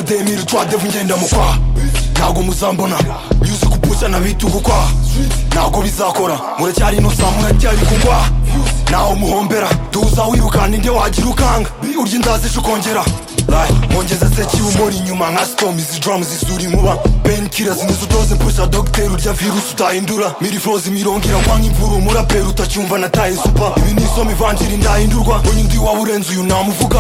demiri twadevu ngenda mukwa ntabwo muzambona nyuze kupusha na bitugu kwa ntabwo bizakora muracyari inosa muracyari kugwa naho muhombera tuza wirukana inde wagira ukanga urya inzazije ukongera Right. Mongeza se kiumori nyuma nka storm izi drums zisura inkuba Painkillers nizo doze pusha doctor urya virus utahindura Miri flows imirongera kwa nk'imvura umuraperi utacyumva nataye super Ibi ni isomo ivanjiri ndahindurwa Mbonye undi waba urenze uyu namuvuga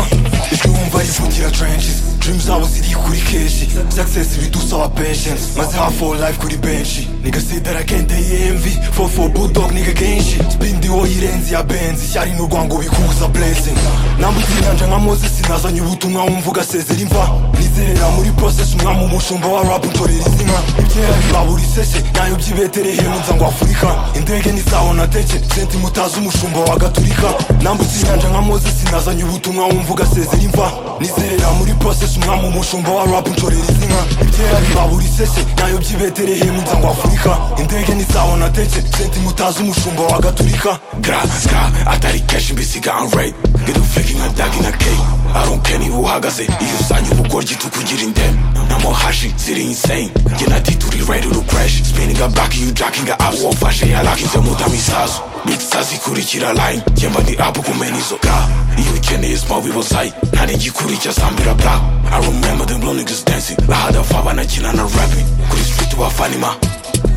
Ijwi wumva rivugira trenches Dreams zabo ziri kuri keshi Success bidusaba patience Maze half all life kuri benshi Nigga say that I can't day envy For for bulldog nigga kenshi Spindi wo yirenze ya benzi Ishyari n'urwango bikuza blessing Nambutse inyanja nka Moses Nazanye ubutumwa wumva ugasezera imva Nizerera muri process umwami umushumba wa rap untorera izina Ibyera bibabura iseshe Nayo by'ibeterehemu nza ngo Afurika Indege ntizabona teke Senti mutazi umushumba wa gaturika Nambutse inyanja nka Moses Nazanye ubutumwa wumva ugasezera imva Nizerera muri process umwami umushumba wa rap untorera izina Ibyera bibabura iseshe Nayo by'ibeterehemu nza ngo Afurika Indege ntizabona teke Senti mutazi umushumba wa gaturika Gra, gra, atari cash mbisiga on rape Ngidu flicking a dog in a cake I don't care niba uhagaze iyo usanye ubugoryi tukugira indembe namohashi ziri insane njye na ti turi ready to crash spinning up back you jacking up wofashe yalakinze mutama isasu big sass ikurikira line njye mba ndi up kumena izo ga iyo ukeneye small we was high nta n'igikurikira sambira black I remember them blow niggas dancing lahada fa banakina na rapping kuri street wa fanima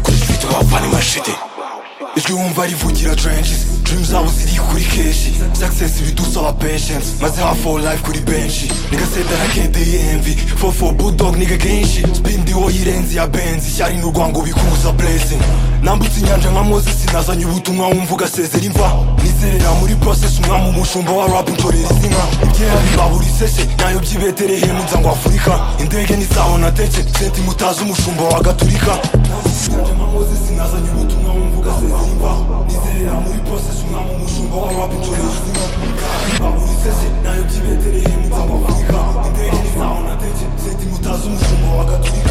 kuri street wa fanima shitty ijwi wumva rivugira trenches dream zabo ziri kuri keshi success bidusaba patience maze half all life kuri benshi nigga say that I can't day envy for for bulldog nigga kenshi spindi wo yirenze ya benzi ishyari n'urwango bikuza blessing nambutse inyanja nka Moses nazanye ubutumwa wumva ugasezera imva nizerera muri process umwami umushumba wa rap untorera izina ibyera bibabura iseshe nayo by'ibeterehemu nza ngo Afurika indege ntizabona teke senti mutazi umushumba wa gaturika nambutse inyanja nka Moses nazanye ubutumwa wumva ugasezera imva nizerera muri process umwami umushumba wa rap untorera izina bibabura iseshe nayo by'ibeterehemu nza ngo Afurika indege ntizabona teke senti mutazi umushumba wa gaturika